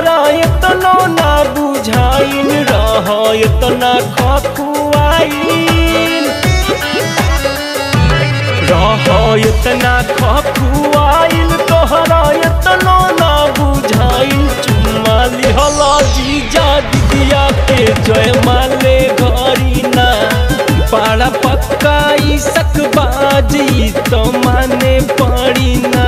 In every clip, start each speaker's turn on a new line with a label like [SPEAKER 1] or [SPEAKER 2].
[SPEAKER 1] तोहरा इतनो ना बुझाइल रह इतना खखुआइल रह इतना खखुआइल तोहरा इतनो ना बुझाइल चुम्मा लिहला जीजा दिदिया के जय माले घरी ना पाड़ा पक्का ई सकबाजी तो माने पड़ी ना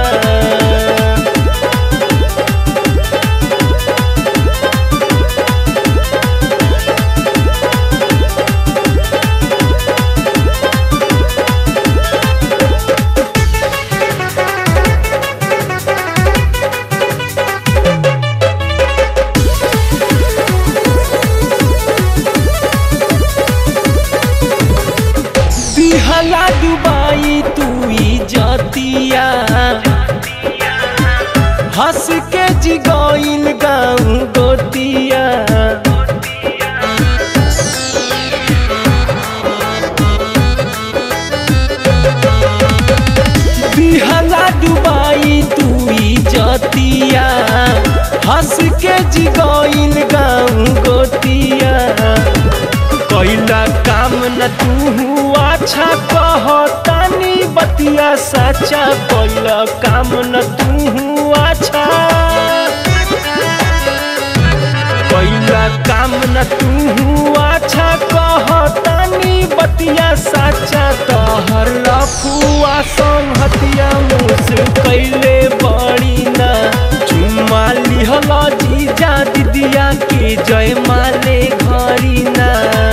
[SPEAKER 1] दिहला डुबाई तू जतिया हंस के जिगोइल गाँव गोतिया दिहला डुबाई तू जतिया हंस के जिगोइल गाँव गोतिया कैला काम न तू अच्छा कहतानी बतिया सच्चा कैला काम न तू अच्छा कैला काम न तू अच्छा कहतानी बतिया सच्चा तहर लफुआ संहतिया मुस कैले बड़ी ना चुम्मा लिहला जीजा दिदिया के जय माले घरी ना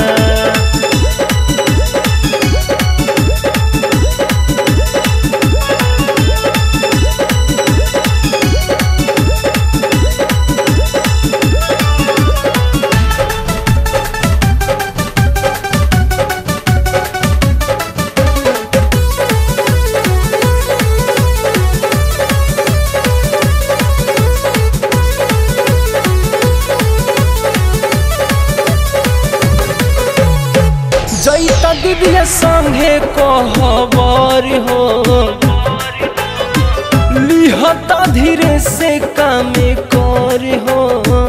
[SPEAKER 1] जैता दीदिया संगे कहबर हो लिहता धीरे से कामे कर हो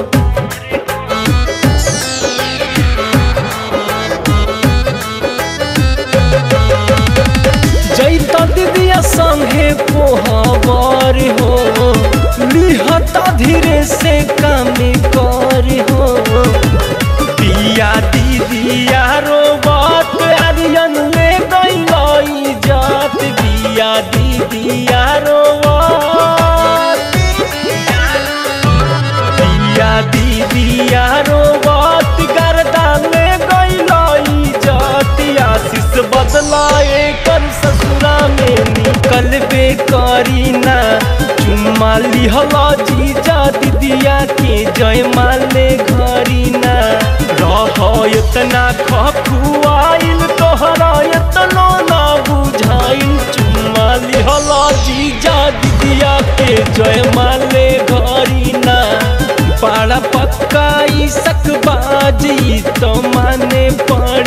[SPEAKER 1] जैता दीदिया संगे पोहबर हो लिहता धीरे से कामे कर हो पिया दीदिया रोबत अरियन ले गई जात बिया दीदिया रोबत पिया दीदिया रोबत गर्दा ले गई जात आशीष बदलाए कर ससुरा में निकल बे करी ना चुम्मा लिहला जीजा दीदिया के जय माले घरी ना रह इतना खखुआइल तोहरा इतना ना बुझाइल चुम्मा लिहला जीजा दीदिया के जय माले घरी ना पाड़ा पक्का ई सकबाजी तो माने पड़